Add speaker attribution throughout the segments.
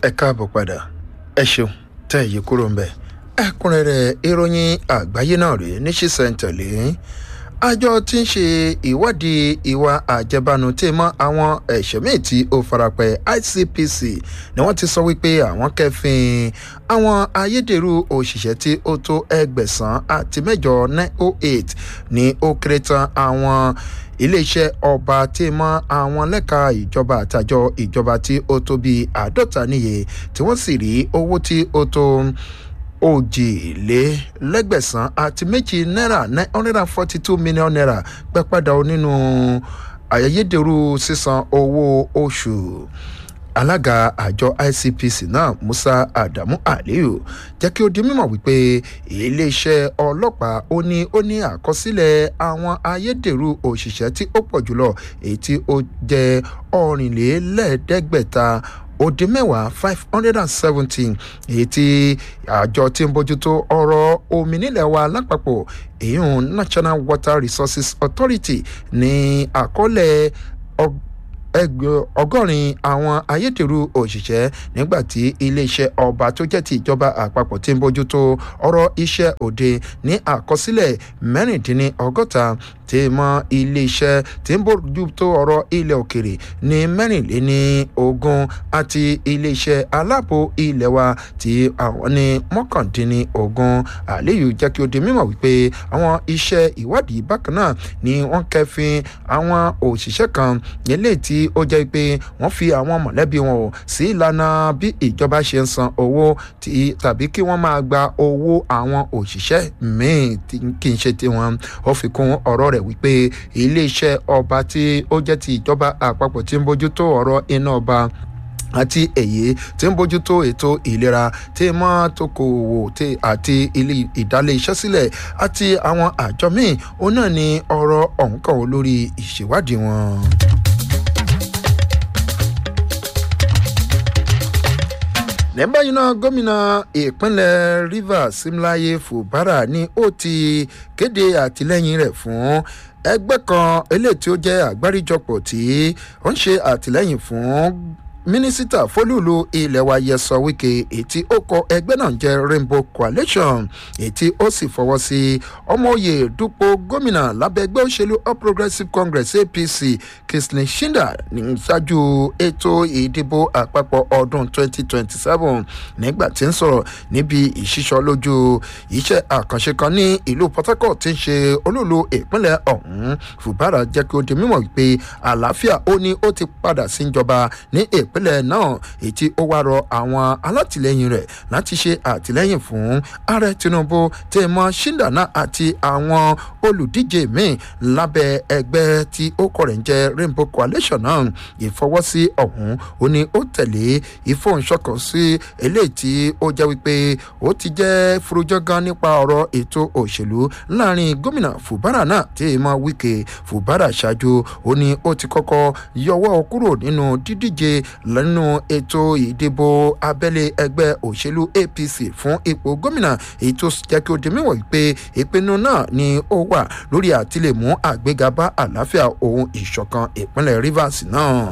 Speaker 1: ẹ káàbọ̀ padà ẹ ṣeun tẹ́ ẹ yí kúrò ń bẹ̀ ẹ̀kúnrẹ́rẹ́ ìròyìn àgbáyé náà rèé ní ṣísẹ̀ntẹ̀lé àjọ tí ń ṣe ìwádìí ìwà àjẹbánu tí mọ́ àwọn ẹ̀ṣẹ̀ míì tí ó farapẹ́ icpc ni wọ́n ti sọ wípé àwọn kẹfìn àwọn ayédèrú òṣìṣẹ́ tí ó tó ẹgbẹ̀sán àti mẹ́jọ nine oh eight ní ó kéré tán àwọn iléeṣẹ́ ọba tí mọ́ àwọn lẹ́ka ìjọba àtàjọ ìjọba tí ó tó bíi àádọ́ta níye tí wọ́n sì rí owó tí ó tó òjìlélẹ́gbẹ̀sán àti méjì náírà nine hundred and forty two million naira pẹ́ padà nínú ayédèrú sísan owó oṣù alága àjọ icpc náà musa adamu aliyu jẹ́ kí ó di mímọ̀ wípé iléeṣẹ́ ọlọ́pàá ó ní ó ní àkọsílẹ̀ àwọn ayédèrú òṣìṣẹ́ tí ó pọ̀ jùlọ èyí tí ó jẹ́ ọ̀rìnlélẹ́ẹ̀ẹ́dẹ́gbẹ̀ta ó dín mẹ́wàá five hundred and seventeen èyí tí àjọ tí ń bójútó ọ̀rọ̀ omi nílẹ̀ wa lápapọ̀ èyí national water resources authority ní àkọọ́lẹ̀ ọgọ́rin àwọn ayédèrú òṣìṣẹ́ nígbà tí iléeṣẹ́ ọba tó jẹ́ ti ìjọba àpapọ̀ tí ń bójútó ọ̀rọ̀ iṣẹ́ òde ní àkọsílẹ̀ mẹ́rìndínlọ́gọ́ta tí mọ iléeṣẹ́ tí ń bójútó ọ̀rọ̀ ilẹ̀ òkèrè ní mẹ́rìnléní ogún àti iléeṣẹ́ aláàbò ilẹ̀ wa tí àwọn ní mọ́kàndínní ogún àléyù jẹ́ kí ó di mímọ̀ wípé àwọn iṣẹ́ ìwádìí bákan náà ni wọ́n kẹfin àwọn òṣìṣẹ́ kan nílé tí ó jẹ́ pé wọ́n fi àwọn mọ̀lẹ́bí wọn ò sí ìlànà bí ìjọba ṣe ń san owó tàbí kí wọ́n máa gba owó àwọn òṣìṣẹ́ míì kì í ṣe tiwọn ó fi kún ọ̀rọ̀ rẹ̀ wípé iléeṣẹ́ ọba tí ó jẹ́ ti ìjọba àpapọ̀ tí ń bójútó ọ̀rọ̀ iná ọba àti èyí tí ń bójútó ètò ìlera tí mọ́ tókòwò àti ìdálé iṣẹ́ sílẹ̀ àti àwọn àjọ míì òun náà ni ọ̀rọ̀ ọ̀hún kàn lórí ìṣèwádìí wọn. lẹ́bàá yìí náà gómìnà ìpínlẹ̀ rivers simlaye fubara ni ó ti kéde àtìlẹ́yìn rẹ̀ fún ẹgbẹ́ kan eléyìí tí ó jẹ́ àgbáríjọpọ̀ tí ó ń ṣe àtìlẹ́yìn fún mínísítà fólúùlù ilẹ̀ wa yẹsọ wíkẹ́ ètí ó kọ ẹgbẹ́ náà jẹ́ rainbow coalition ètí ó sì fọwọ́ sí ọmọoyè dúpọ̀ gómìnà lábẹ́ ẹgbẹ́ òṣèlú all progressives congress apc kisley shinda ní ṣáájú ètò ìdìbò àpapọ̀ ọdún 2027 nígbà tí ń sọ̀rọ̀ níbi ìṣísọ lójú iṣẹ́ àkànṣe kan ní ìlú port harcourt tí ń ṣe olúùlú ìpínlẹ̀ ọ̀hún fùbárà jẹ́ kí ó di mímọ̀ wípé àlàáfíà ó ní ó ti padà sí ìjọba ní ìpínlẹ̀ ìpínlẹ̀ náà ètí ó wá rọ àwọn alátìlẹyìn rẹ̀ láti ṣe àtìlẹyìn fún ààrẹ tinubu tèmọ shindana àti àwọn olùdíje míì lábẹ́ ẹgbẹ́ tí ó kọ̀ rẹ̀ ń jẹ́ rainbow coalition náà ìfọwọ́sí ọ̀hún ó ní ó tẹ̀lé ìfọ̀nsọ̀kan sí eléyìí tí ó jẹ́ wípé ó ti jẹ́ furujọ́ gan nípa ọ̀rọ̀ ètò òṣèlú láàrin gómìnà fubara náà tèmọ wike fubara ṣáájú ó ní ó ti kọ́kọ́ yọwọ́ kúrò nínú dídíje lẹ́nu ètò ìdìbò abẹ́lé ẹgbẹ́ òṣèlú apc fún ipò gómìnà èyí tó jẹ́ kí ó di mímọ̀ pé ìpinnu náà ni ó wà lórí àtìlẹ́mú àgbéga bá àlàáfíà ohun ìṣọ̀kan ìpínlẹ̀ rivers náà.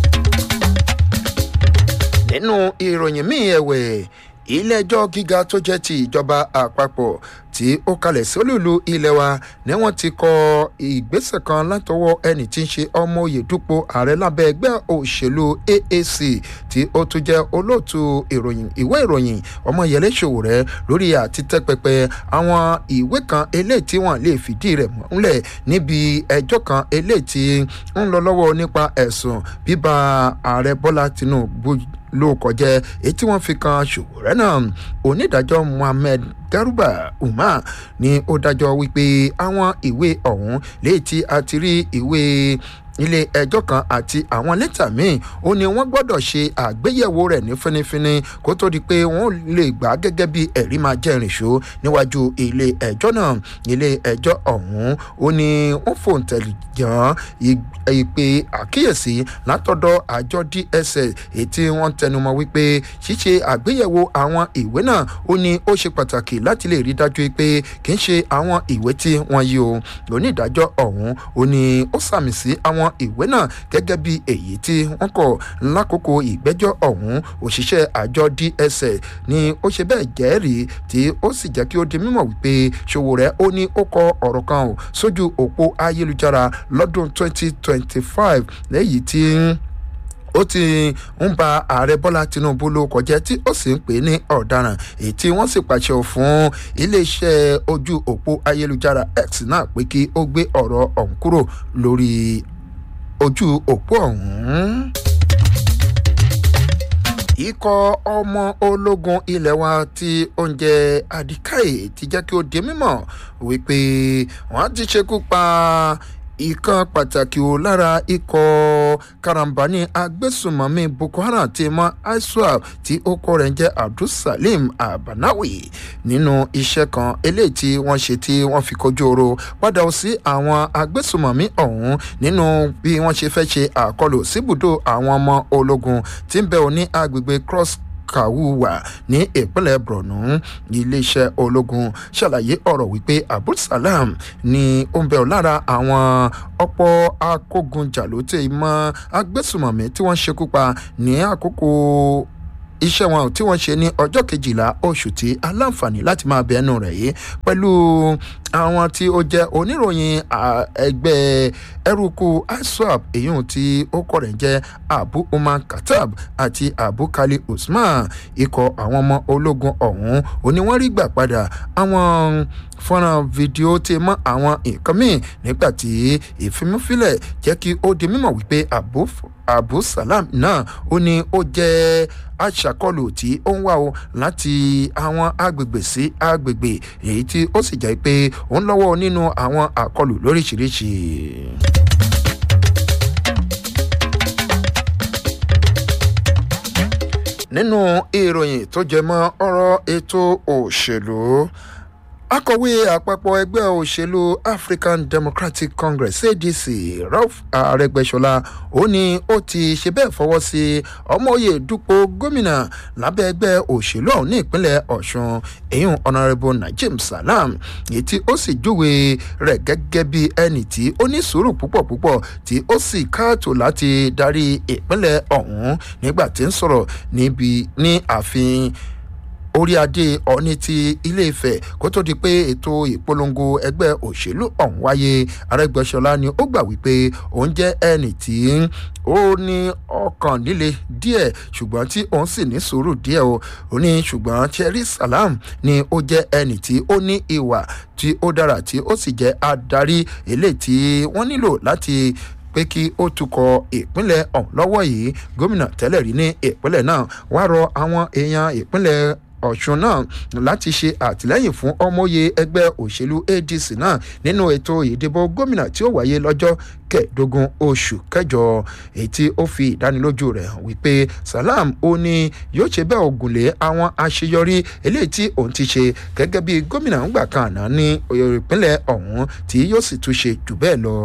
Speaker 1: nínú ìròyìn míì ẹ̀wẹ̀ ilé-ẹjọ́ gíga tó jẹ́ ti ìjọba àpapọ̀ tí ó kalẹ̀ sí olúùlú ilé wa ni wọ́n ti kọ ìgbésẹ̀ kan látọwọ́ ẹni tí ń ṣe ọmọ òye dúpọ̀ ààrẹ lábẹ́ ẹgbẹ́ òṣèlú aac tí ó tún jẹ́ olóòtú ìròyìn ìwé ìròyìn ọmọyẹlẹ ṣòwò rẹ lórí àti tẹ́pẹpẹ àwọn ìwé kan eléyìí tí wọ́n lè fìdí rẹ̀ múlẹ̀ níbi ẹjọ́ kan eléyìí tí ń lọ lọ́wọ́ nípa ẹ̀sùn bíbá ààrẹ bọ́lá tinubu ló kọjá èyí tí wọ́n fi kan ṣòwòrẹ́ náà onídàájọ́ muhammed garuba umar ni ó dájọ́ wípé àwọn ìwé ọ̀hún léyìí tí a ti rí ìwé ilé ẹjọ́ kan àti àwọn lẹ́tà míì ó ní wọ́n gbọ́dọ̀ ṣe àgbéyẹ̀wò rẹ̀ ní fínífíní kó tó di pé wọ́n lè gbà gẹ́gẹ́ bí ẹ̀rí máa jẹ́ ìrìnṣó níwájú ilé ẹjọ́ náà ilé ẹjọ́ ọ̀hún ó ní wọ́n fòǹtẹ̀lì jàn ìpè àkíyèsí látọ̀dọ̀ àjọ dss èyí tí wọ́n tẹnumọ́ wípé ṣíṣe àgbéyẹ̀wò àwọn ìwé náà ó ní ó ṣe pàtàkì láti lè rí dájú pé kì í ṣe àwọn ìwé tí wọ́n yí o lónídàájọ́ ọ̀hún ó ní ó sàmì sí àwọn àwọn ìwé náà gẹ́gẹ́ bí èyí tí wọ́n kọ̀ lákòókò ìgbẹ́jọ́ ọ̀hún òṣìṣẹ́ àjọ dss ni ó ṣe bẹ́ẹ̀ jẹ́rìí tí ó sì jẹ́ kí ó di mímọ̀ wípé ṣòwòrẹ́ ó ní ó kọ ọ̀rọ̀ kan ò sójú òpó ayélujára lọ́dún 2025 lẹ́yìn tí ó ti ń ba ààrẹ bọ́lá tinubu ló kọjá tí ó sì ń pè é ní ọ̀daràn èyí tí wọ́n sì pàṣẹ fún iléeṣẹ́ ojú òpó ayélujára x náà pé kí ó gbé ọ̀rọ̀ ọ̀hún kúrò lórí ojú òpó ọ̀hún ikọ̀ ọmọ ológun ilẹ̀ wa tí oúnjẹ adikaye ti jẹ́ kí ó di mímọ̀ wípé wọ́n ti ṣekú pa ìkan pàtàkì ò lára ikọ̀ karambani agbésùnmọ̀mí boko haram ti mọ iswap tí ó kọ́ rẹ̀ ń jẹ́ abdulsalim abanawi nínú iṣẹ́ kan eléyìí tí wọ́n ṣe tí wọ́n fi kojú oro padà sí àwọn agbésùnmọ̀mí ọ̀hún nínú bí wọ́n ṣe fẹ́ ṣe àkọlù síbùdó àwọn ọmọ ológun tí ń bẹ̀ ọ́ ní agbègbè cross kawuwa ní ìpínlẹ̀ borno iléeṣẹ́ ológun ṣàlàyé ọ̀rọ̀ wípé abdulsalam ni ó ń bẹ̀ ọ́ lára àwọn ọ̀pọ̀ akógunjàlótè mọ́ agbésùmọ̀mí tí wọ́n ṣekú pa ní àkókò iṣẹ́ wọn tí wọ́n ṣe ní ọjọ́ kejìlá oṣù tí aláǹfààní láti máa bẹ̀ẹ́nu rẹ̀ yìí pẹ̀lú àwọn tí ó jẹ́ oníròyìn ẹgbẹ́ ẹrúkú iswap èyí tí ó kọ̀ rẹ̀ jẹ́ abu umar katab àti abu kali usman ikọ̀ àwọn ọmọ ológun ọ̀hún òní wọ́n rí gbà padà àwọn fọ́nrán fídíò tí mọ́ àwọn nǹkan míì nígbà tí ìfimúfilẹ̀ jẹ́ kí ó di mímọ̀ wípé abu abu salam náà ó ní ó jẹ́ aṣàkọlù tí ó ń wá o láti àwọn agbègbè sí agbègbè èyí tí ó sì jẹ́ pé ó ń lọ́wọ́ nínú àwọn àkọlù lóríṣiríṣi. nínú ìròyìn tó jẹ mọ́ ọ̀rọ̀ ètò òṣèlú akọ̀wé àpapọ̀ ẹgbẹ́ òṣèlú african democratic congress adc ralph arẹgbẹsọlá ó ní ó ti ṣe bẹ́ẹ̀ fọwọ́ sí ọmọoyè dupò gómìnà lábẹ́ ẹgbẹ́ òṣèlú ọ̀hún ní ìpínlẹ̀ ọ̀ṣun èyún honourable najim salam èyí tí ó sì júwe rẹ̀ gẹ́gẹ́ bí ẹni tí ó ní sùúrù púpọ̀ púpọ̀ tí ó sì káàtó láti darí ìpínlẹ̀ ọ̀hún nígbà tí ń sọ̀rọ̀ níbi ní ààfin orí adé ọ̀ní ti ilé ìfẹ́ kó tó di pé ètò ìpolongo ẹgbẹ́ òṣèlú ọ̀hún wáyé arẹgbẹ́sọlá ni ó gbà wípé òun jẹ́ ẹnì tí ó ní ọkàn líle díẹ̀ ṣùgbọ́n tí òun sì ní sùúrù díẹ̀ o ó ní ṣùgbọ́n cherry salam ni ó jẹ́ ẹnì tí ó ní ìwà tí ó dára tí ó sì jẹ́ adarí eléyìí tí wọ́n nílò láti pé kí ó tukọ̀ ìpínlẹ̀ ọ̀hún lọ́wọ́ yìí gómìnà tẹ́lẹ̀ rí ní ìpínlẹ̀ náà wá rọ àwọn èèyàn ìpínlẹ̀ ọ̀ṣun náà láti ṣe àtìlẹ́yìn fún ọmọye ẹgbẹ́ òṣèlú adc náà nínú ètò ìdìbò gómìnà tí ó wáyé lọ́jọ́ kẹẹ̀ẹ́dógún oṣù kẹjọ èyí tí ó fi ìdánilójú rẹ̀ hàn wípé salam ó ní yóò ṣe bẹ́ẹ̀ ògùnlé àwọn àṣeyọrí eléyìí tí òun ti ṣe gẹ́gẹ́ bí gómìnà ńgbà kan àná ní ìpínlẹ̀ ọ̀hún tí yóò sì tún ṣe jù bẹ́ẹ̀ lọ.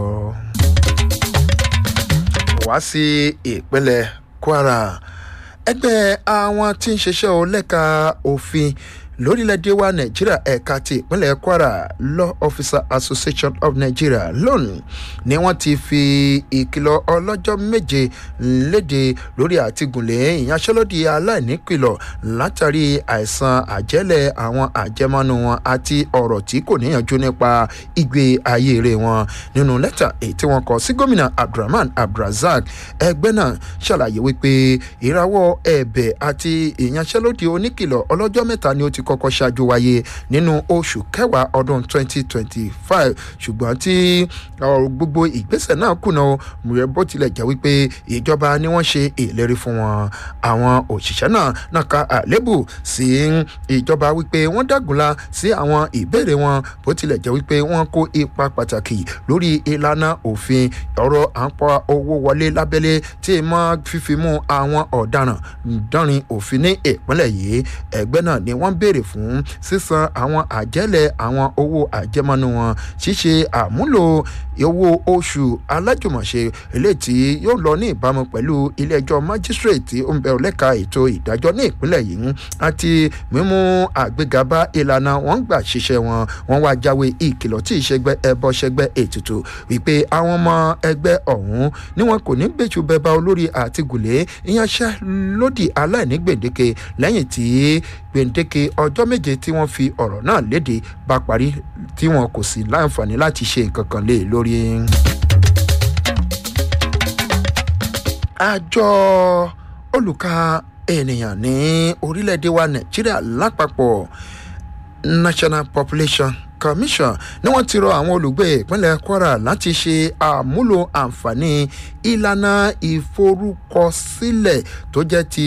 Speaker 1: wá sí ìpínlẹ̀ kwara ẹgbẹ́ àwọn tí ń ṣiṣẹ́ ọlẹ́ka òfin lórílẹ̀‐èdè wa nàìjíríà ẹ̀ka ti ìpínlẹ̀ kwara law officer association of nigeria lónìí ni wọ́n ti fi ìkìlọ̀ ọlọ́jọ́ méje léde lórí àtìgùnlé ìyanṣẹ́lódì aláìníkìlọ̀ látàrí àìsàn àjẹ́lẹ̀ àwọn àjẹmọ́nú wọn àti ọ̀rọ̀ tí kò níyànjú nípa ìgbé ayé rẹ̀ wọn nínú lẹ́tà èyí tí wọ́n kọ sí gómìnà abdulrahman abdulrasaq ẹgbẹ́ náà ṣàlàyé wípé ìrawọ́ ẹ̀bẹ̀ àti ìyanṣẹ́lódì oníkìlọ̀ ọlọ́jọ́ mẹ́ta ni ó ti kọ́kọ́ ṣáájú wáyé nínú oṣù kẹwàá ọdún 2025 ṣùgbọ́n tí gbogbo ìgbésẹ̀ náà kùnà mùrẹ́ bó tilẹ̀ jẹ́ wípé ìjọba ni wọ́n ṣe ìlérí fún wọn àwọn òṣìṣẹ́ náà náà ka àlébù sí ìjọba wípé wọ́n dàgùnla sí àwọn ìbéèrè wọn bó tilẹ̀ jẹ́ wípé wọ́n kó ipa pàtàkì lórí ìlànà òfin ọ̀rọ̀ à ń pa owó wọlé lábẹ́lé tí mọ́ fífi mú àwọn ọ̀daràn dánrin òfin ní ìpínlẹ̀ yìí ẹgbẹ́ náà ni wọ́n béèrè béèrè fún sísan àwọn àjẹ́lẹ̀ àwọn owó àjẹmọ́nú wọn ṣíṣe àmúlò owó oṣù alájùmọ̀ṣe eléyìí tí yóò lọ ní ìbámu pẹ̀lú ilé-ẹjọ́ májísírèètì tí ó ń bẹ lẹ́ka ètò ìdájọ́ ní ìpínlẹ̀ yìí àti mímú àgbéga bá ìlànà wọn gbà ṣiṣẹ́ wọn wọn wá jáwé ìkìlọ̀ tí ìṣẹ́gbẹ́ ẹbọ ṣẹgbẹ́ ètùtù wípé àwọn ọmọ ẹgbẹ́ ọ̀hún ni wọn kò ní gbèjú bẹba olórí àti gùlé ìyanṣẹ́lódì aláìní gbèǹdéke lẹ́yìn tí gbèǹdéke ọjọ́ méje tí wọ́n fi ọ̀rọ̀ náà léde bá parí tí wọn kò sì láǹfààní láti ṣe nǹkan kan lé lórí. àjọ olùka ènìyàn ní orílẹ̀-èdè wa nàìjíríà lápapọ̀ national population commission ni wọ́n ti rọ àwọn olùgbé ìpínlẹ̀ kwara láti ṣe àmúlò àǹfààní ìlànà ìforúkọsílẹ̀ tó jẹ́ ti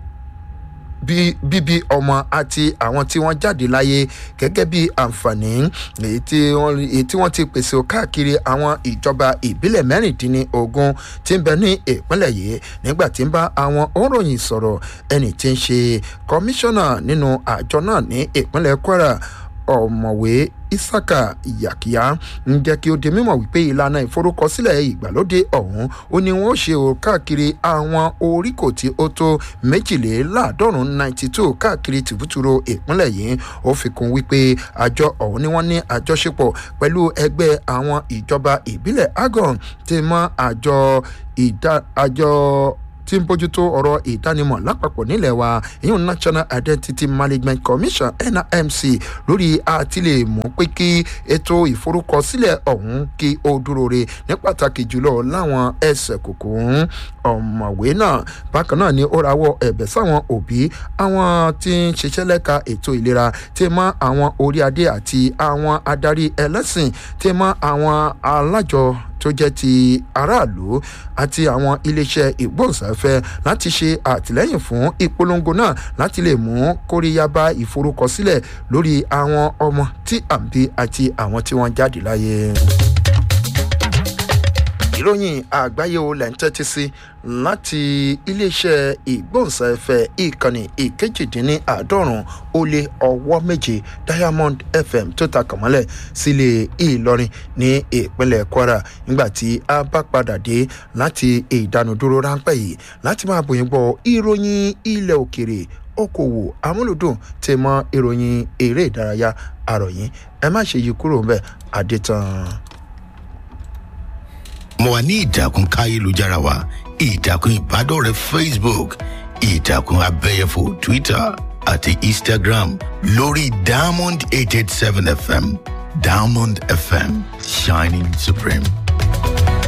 Speaker 1: bíbí ọmọ àti àwọn tí wọ́n jáde láyé gẹ́gẹ́ bí àǹfààní èyí tí wọ́n ti pèsè káàkiri àwọn ìjọba ìbílẹ̀ mẹ́rìndínlógún tí ń bẹ ní ìpínlẹ̀ yìí nígbà tí ń bá àwọn òǹròyìn sọ̀rọ̀ ẹni tí ń ṣe kọmíṣánná nínú àjọ náà ní ìpínlẹ̀ kwara ọ̀mọ̀wé isaka yakiya ń jẹ́ kí ó di mímọ̀ wípé ìlànà ìforúkọsílẹ̀ ìgbàlódé ọ̀hún ó ní wọ́n ṣe o káàkiri àwọn oríkò tí ó tó méjìléláàádọ́rùn ninety two káàkiri tìbútúrò ìpínlẹ̀ yìí ó fi kún wípé àjọ ọ̀hún ni wọ́n ní àjọṣepọ̀ pẹ̀lú ẹgbẹ́ àwọn ìjọba ìbílẹ̀ agon ti mọ àjọ ìdá àjọ tí ń bójútó ọ̀rọ̀ ìdánimọ̀ lápapọ̀ nílẹ̀ wa ìyún national identity management commission nrmc lórí àtìlẹ̀ mú pé kí ètò ìforúkọsílẹ̀ ọ̀hún kí ó dúró re ní pàtàkì jùlọ láwọn ẹsẹ̀ kòkó ọ̀mọ̀wé náà bákan náà ni ó rawọ́ ẹ̀bẹ̀ sáwọn òbí àwọn tí ń ṣiṣẹ́ lẹ́ka ètò ìlera tí mọ́ àwọn orí adé àti àwọn adarí ẹlẹ́sìn tí mọ́ àwọn alájọ tó jẹ́ ti aráàlú àti àwọn iléeṣẹ́ ìgbóhùnsáfẹ́ láti ṣe àtìlẹ́yìn fún ìpolongo náà láti lè mú kóríyá bá ìforúkọsílẹ̀ lórí àwọn ọmọ tí à ń bí àti àwọn tí wọ́n jáde láyé ìròyìn àgbáyé o lẹ́ ń tẹ́tí sí láti iléeṣẹ́ ìgbóhùnsáfẹ́ ìkànnì ìkejìdínláàádọ́rùn ó lé ọwọ́ méje diamond fm tó ta kànmọ́lẹ̀ sílé ìlọrin ní ìpínlẹ̀ kwara nígbà tí a bá padà dé láti ìdánudúró ráńpẹ́ yìí láti máa bòyìn gbọ́ ìròyìn ilẹ̀ òkèrè okòwò amúlùdùn tẹ mọ ìròyìn eré ìdárayá àròyìn ẹ má ṣe yí kúrò ń bẹ àdètàn
Speaker 2: mo wà ní ìtàkùn káyélujára wa ìtàkùn ìbádọ́rẹ̀ẹ́ facebook ìtàkùn abẹ́yẹfò twitter àti instagram lórí diamond eight eight seven fm diamond fm shining supreme.